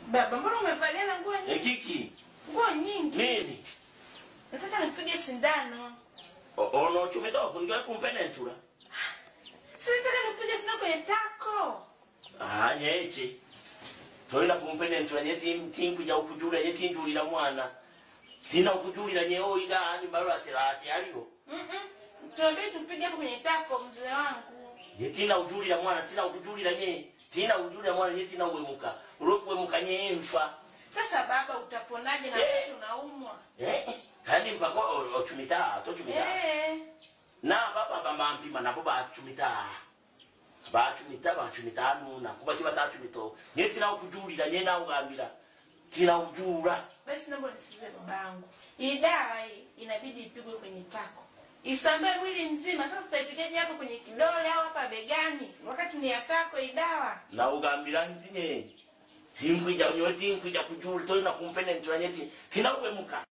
Baba, mbona umevalia na nguo nyingi? ekiki Nguo nyingi. nini Nataka nipige sindano. O- ono chumeta wakundiwa kumpenentura Si nataka nipige sindano kwenye tako. ah nyeche toina kumpenentura nye tim tim kuja ukujula nye tinjulira mwana tina ukujulira nye oiga ani mbalo atirati aliyo Mhm. Tuambie tupige hapo kwenye tako mzee wangu. ye tina ujulira mwana tina ukujulira nye tina ujulira mwana nye tina uwemuka ulokuwemuka nye emfa Sasa baba utaponaje na Je. wakati unaumwa? eh kandi mpako ochumita tochumita Eh. na baba bamampima nabo bachumita bachumita bachumita nuna kuba kiba tachumito nye tina ukujulira nye na ugambira tina ujura Basi naomba nisikize babangu. Hii dawa hii inabidi ipigwe kwenye tako. Isambae mwili mzima. Sasa tutaipigaje hapo kwenye kidole au hapa begani? Wakati ni ya tako hii dawa. na ugambira nzinye tinkwija nyo tinkwija kujula toina kumpenentura nye ti tina uwemuka